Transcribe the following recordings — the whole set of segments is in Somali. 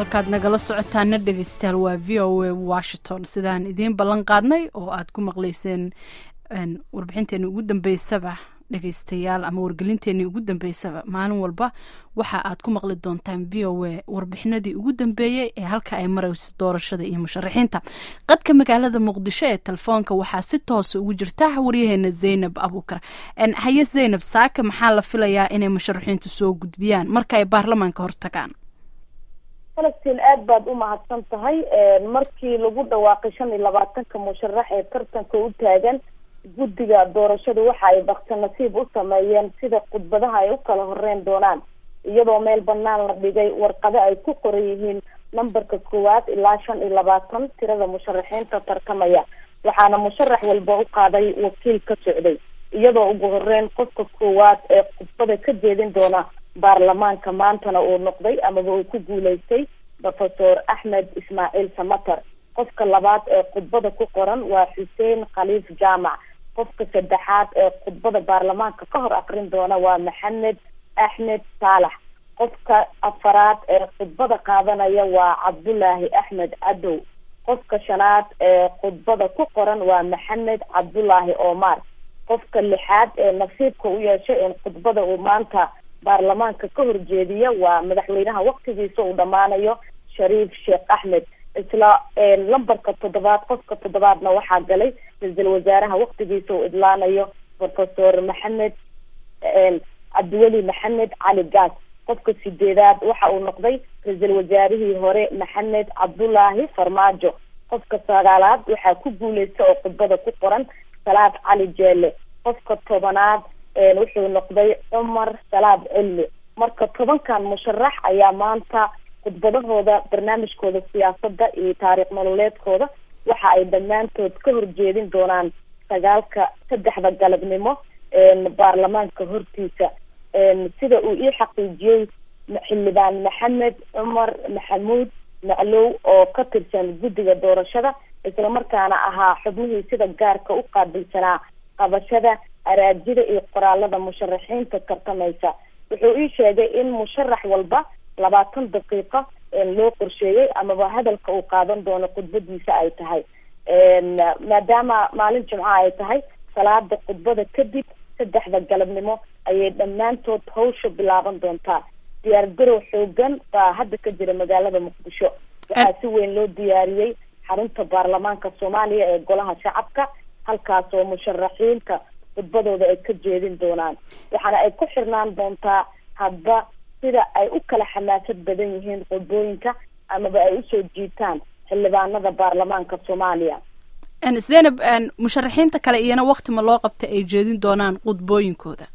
halkaad nagala socotaana dhegeystayaal waa v o a washington sidaan idiin ballan qaadnay oo aad ku maqleyseen warbixinteeni ugu dambeysaba dhegeystayaal ama wargelinteenii ugu dambeysaba maalin walba waxa aad ku maqli doontaan v o a warbixinadii ugu dambeeyey ee halka ay marayso doorashada iyo musharaxiinta qadka magaalada muqdisho ee telefoonka waxaa si toosa ugu jirta waryaheena zaynab abuukar haye zaynab saaka maxaa la filayaa inay musharaxiintu soo gudbiyaan marka ay baarlamaanka hortagaan falastiin aad baad u mahadsan tahay markii lagu dhawaaqay shan iyo labaatanka musharax ee tartanka u taagan guddiga doorashada waxa ay bakti nasiib u sameeyeen sida khudbadaha ay u kala horeyn doonaan iyadoo meel banaan la dhigay warqado ay ku qoran yihiin nambarka koowaad ilaa shan iyo labaatan tirada musharaxiinta tartamaya waxaana musharax walba u qaaday wakiil ka socday iyadoo ugu horeyn qofka koowaad ee khudbada ka jeedin doona baarlamaanka maantana uu noqday amaba uu ku guuleystay professor axmed ismaaciil samater qofka labaad ee khudbada ku qoran waa xuseen khaliif jaamac qofka saddexaad ee khudbada baarlamaanka ka hor akrin doona waa maxamed axmed saalax qofka afaraad ee khudbada qaadanaya waa cabdulaahi axmed cadow qofka shanaad ee khudbada ku qoran waa maxamed cabdulaahi omar qofka lixaad ee nasiibka u yeeshay in khudbada uu maanta baarlamaanka ka horjeediya waa madaxweynaha waktigiisa uu dhammaanayo shariif sheekh axmed isla lambarka toddobaad qofka toddobaadna waxaa galay ra-iisul wasaaraha waktigiisa uu idlaanayo professor maxamed cabdiweli maxamed cali gaas qofka sideedaad waxa uu noqday ra-iisul wasaarihii hore maxamed cabdulaahi farmaajo qofka sagaalaad waxaa ku guuleysta oo khudbada ku qoran salaad cali jeele qofka tobanaad wuxuu noqday cumar salaad cilmi marka tobankan musharax ayaa maanta khudbadahooda barnaamijkooda siyaasadda iyo taariikh nololeedkooda waxa ay dhammaantood ka horjeedin doonaan sagaalka saddexda galabnimo baarlamaanka hortiisa sida uu ii xaqiijiyey xildhibaan maxamed cumar maxamuud maclow oo ka tirsan guddiga doorashada islamarkaana ahaa xubnihii sida gaarka u qaabilsanaa qabashada araajida iyo qoraalada musharaxiinta tartamaysa wuxuu ii sheegay in musharax walba labaatan daqiiqo loo qorsheeyey amaba hadalka uu qaadan doono khudbadiisa ay tahay maadaama maalin jimca ay tahay salaada khudbada kadib saddexda galabnimo ayay dhammaantood hawsha bilaaban doontaa diyaar garow xoogan baa hadda ka jira magaalada muqdisho waxaa si weyn loo diyaariyey xarunta baarlamaanka soomaaliya ee golaha shacabka halkaas oo musharaxiinta khudbadooda ay ka jeedin doonaan waxaana ay ku xirnaan doontaa hadba sida ay u kala xamaasad badan yihiin khudbooyinka amaba ay usoo jiitaan xildhibaanada baarlamaanka soomaaliya zaynab musharaxiinta kale iyana wakti ma loo qabta ay jeedin doonaan khudbooyinkooda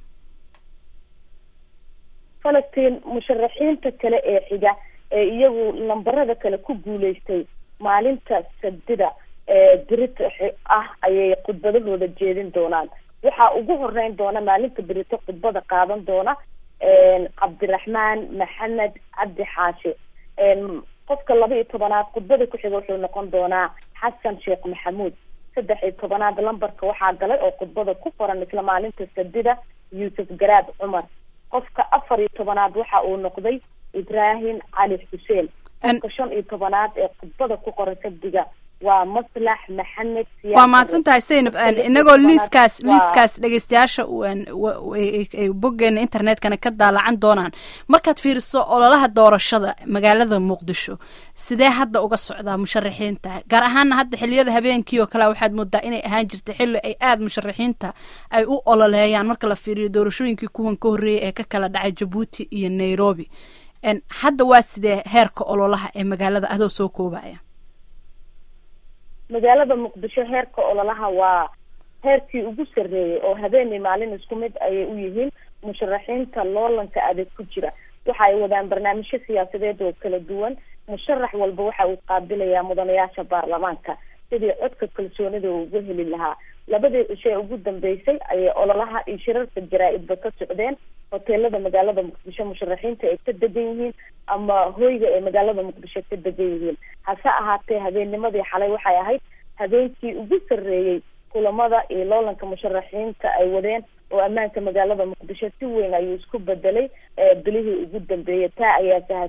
falastiin musharaxiinta kale ee xiga ee iyagu lambarada kale ku guuleystay maalinta sabdida ee berito ah ayay khudbadahooda jeedin doonaan waxaa ugu horeyn doona maalinta berito khudbada qaadan doona cabdiraxmaan maxamed cabdi xaashi qofka laba iyo tobanaad khudbada ku xiga wuxuu noqon doonaa xasan sheekh maxamuud saddex iyo tobanaad lambarka waxaa galay oo khudbada ku qoran isla maalinta sabdida yuusuf garaad cumar qofka afar iyo tobanaad waxa uu noqday ibraahim cali xuseen qofka shan iyo tobanaad ee khudbada ku qoran sabdiga waa maslax maxamed waa mahadsan tahay zaynab inagoo liiskaas liiskaas dhegeystayaasha ay boggeena internetkana ka daalacan doonaan markaad fiiriso ololaha doorashada magaalada muqdisho sidee hadda uga socdaa musharaxiinta gaar ahaana hadda xiliyada habeenkii oo kale waxaad moodaa inay ahaan jirta xilli ay aada musharaxiinta ay u ololeeyaan marka la fiiriyo doorashooyinkii kuwan ka horreeyay ee ka kala dhacay jabuuti iyo nairobi hadda waa sidee heerka ololaha ee magaalada adoo soo koobaya magaalada muqdisho heerka ololaha waa heerkii ugu sarreeyay oo habeenii maalin isku mid ayay u yihiin musharaxiinta loolanka adag ku jira waxa ay wadaan barnaamijyo siyaasadeed oo kala duwan musharax walba waxa uu qaabilayaa mudanayaasha baarlamaanka sidii codka kalsoonida uu uga heli lahaa labadii cisho ee ugu dambeysay ayay ololaha iyo shirarka jaraa-idba ka socdeen hoteelada magaalada muqdisho musharaxiinta ay ka degan yihiin ama hoyga ay magaalada muqdisho ka degan yihiin hase ahaatee habeennimadii xalay waxay ahayd habeenkii ugu sarreeyey kulamada iyo loolanka musharaxiinta ay wadeen oo ammaanka magaalada muqdisho si weyn ayuu isku bedelay bilihii ugu dambeeyay taa ayaa sahashay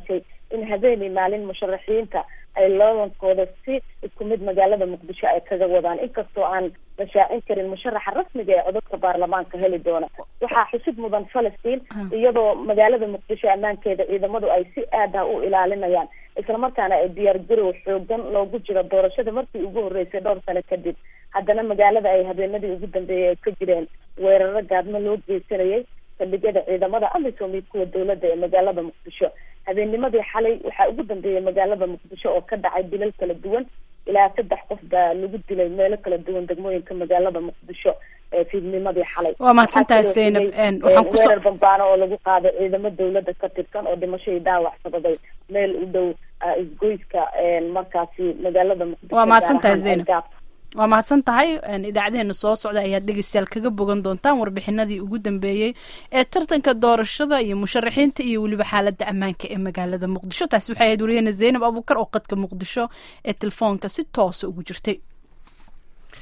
in habeenii maalin musharaxiinta ay loodankooda si isku mid magaalada muqdisho ay kaga wadaan inkastoo aan la shaacin karin musharaxa rasmiga ee codadka baarlamaanka heli doona waxaa xusid mudan falastiin iyadoo magaalada muqdisho ammaankeeda ciidamadu ay si aad ah u ilaalinayaan islamarkaana ay diyaar garow xoogan loogu jiro doorashada markii ugu horeysay dhowr sano kadib haddana magaalada ay habeenadii ugu dambeeyay ay ka jireen weeraro gaadmo loo geysanayay saldhigyada ciidamada amisom iyo kuwa dowladda ee magaalada muqdisho habeennimadii xalay waxaa ugu dambeeyay magaalada muqdisho oo ka dhacay dilal kala duwan ilaa saddex qof baa lagu dilay meelo kala duwan degmooyinka magaalada muqdisho fiidnimadii xalay waa mahadsantahay zaynab waxaan kusoo weerar bambaano oo lagu qaaday ciidamo dowladda ka tirsan oo dhimasho iyo dhaawac sabaday meel u dhow isgoyska markaasi magaalada muqdisho waa mahadsantahay zaynab waa mahadsan tahay idaacadeena soo socda ayaad dhegeystayaal kaga bogan doontaan warbixinadii ugu dambeeyey ee tartanka doorashada iyo musharaxiinta iyo weliba xaaladda ammaanka ee magaalada muqdisho taasi waxay ahayd wariyahena zaynab abuukar oo qadka muqdisho ee telefoonka si toosa ugu jirtay